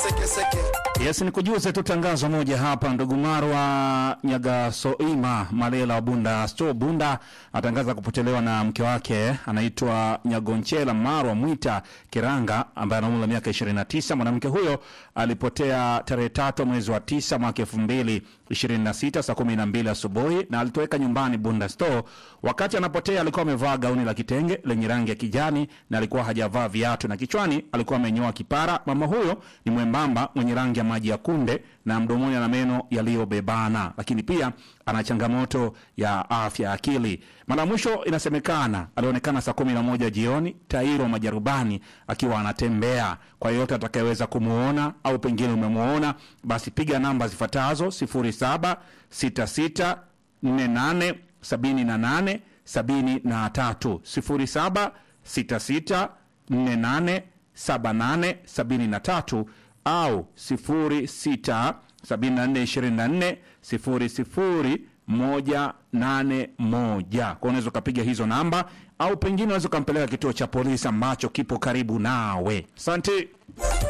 sekeseke Yes, ni kujuze tu tangazo moja hapa. Ndugu Marwa Nyagasoima Malela wa Bunda Sto Bunda atangaza kupotelewa na mke wake anaitwa Nyagonchela Marwa Mwita Kiranga ambaye ana umri wa miaka 29. Mwanamke huyo alipotea tarehe tatu mwezi wa tisa mwaka 2026 saa 12 asubuhi na alitoweka nyumbani Bunda Sto. Wakati anapotea alikuwa amevaa gauni la kitenge lenye rangi ya kijani na alikuwa hajavaa viatu na kichwani alikuwa amenyoa kipara. Mama huyo ni mwembamba mwenye rangi ya maji ya kunde na mdomoni ana meno yaliyobebana, lakini pia ana changamoto ya afya ya akili. Mara mwisho inasemekana alionekana saa kumi na moja jioni Tairo Majarubani akiwa anatembea. Kwa yeyote atakayeweza kumuona au pengine umemuona, basi piga namba zifuatazo 0766 48 78 73 0766 48 78 73 au 06 74 24 00 181. Kwa unaweza ukapiga hizo namba au pengine unaweza ukampeleka kituo cha polisi ambacho kipo karibu nawe. Asante.